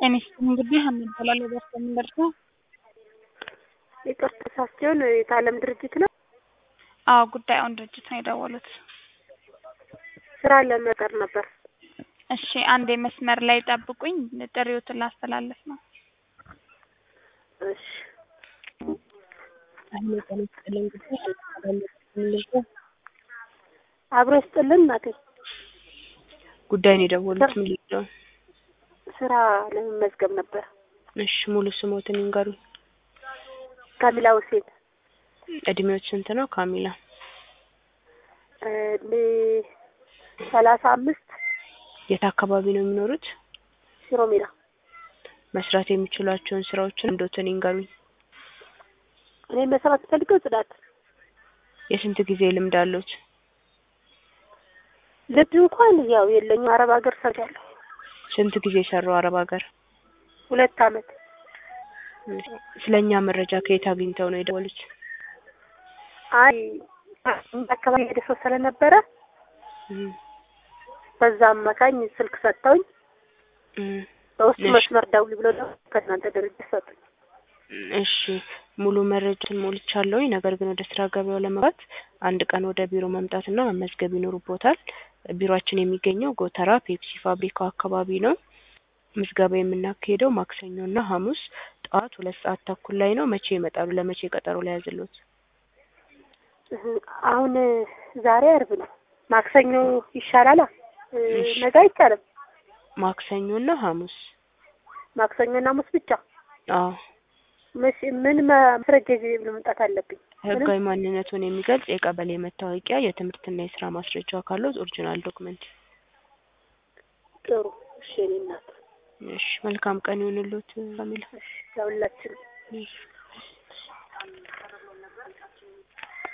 ጤና ይስጥልኝ እንግዲህ ሀና እባላለሁ በስተ የምንደርሰው ይቅርታ ሳስቸውን የታለም ድርጅት ነው። አዎ ጉዳዩን ድርጅት ነው የደወሉት። ስራ ለመቀር ነበር። እሺ አንዴ መስመር ላይ ጠብቁኝ፣ ጥሪዎትን ላስተላልፍ ነው። እሺ አብሮ ይስጥልን እናቴ። ጉዳይን የደወሉት ምን ነው? ስራ ለመመዝገብ ነበር። እሺ ሙሉ ስሞትን ይንገሩኝ። ካሚላ ሁሴን እድሜዎች ስንት ነው ካሚላ? እድሜ ሰላሳ አምስት የት አካባቢ ነው የሚኖሩት? ሽሮ ሜዳ መስራት የሚችሏቸውን ስራዎችን እንዶትን ይንገሩኝ። እኔ መስራት ፈልገው ጽዳት የስንት ጊዜ ልምድ አሉት? ልምድ እንኳን ያው የለኝም። አረብ ሀገር ሰርቻለሁ ስንት ጊዜ ሰሩ አረብ ሀገር? ሁለት አመት። ስለኛ መረጃ ከየት አግኝተው ነው የደወሉት? አይ አካባቢ ሄደ ሰው ስለነበረ በዛ አማካኝ ስልክ ሰጥተውኝ በውስጥ እሺ። መስመር ደውል ብሎ ደግሞ ከእናንተ ድርጅት ሰጡኝ። እሺ ሙሉ መረጃን ሞልቻለሁኝ። ነገር ግን ወደ ስራ ገበያው ለመግባት አንድ ቀን ወደ ቢሮ መምጣትና መመዝገብ ይኖርቦታል። ቢሮአችን የሚገኘው ጎተራ ፔፕሲ ፋብሪካው አካባቢ ነው። ምዝገባ የምናካሄደው ማክሰኞና ሐሙስ ጠዋት ሁለት ሰዓት ተኩል ላይ ነው። መቼ ይመጣሉ? ለመቼ ቀጠሮ ላይ ያዝሎት? እህ፣ አሁን ዛሬ አርብ ነው። ማክሰኞ ይሻላል። እሺ። ነገ አይቻልም። ማክሰኞና ሐሙስ። ማክሰኞና ሐሙስ ብቻ። አዎ መቼ ምን ማስረጃ ይዤ መምጣት አለብኝ? ህጋዊ ማንነቱን የሚገልጽ የቀበሌ መታወቂያ፣ የትምህርትና የስራ ማስረጃ ካለው ኦሪጂናል ዶክመንት። ጥሩ። እሺ የእኔ እናት። እሺ መልካም ቀን ይሁንልዎት ካሚላ። እሺ ለሁላችንም። እሺ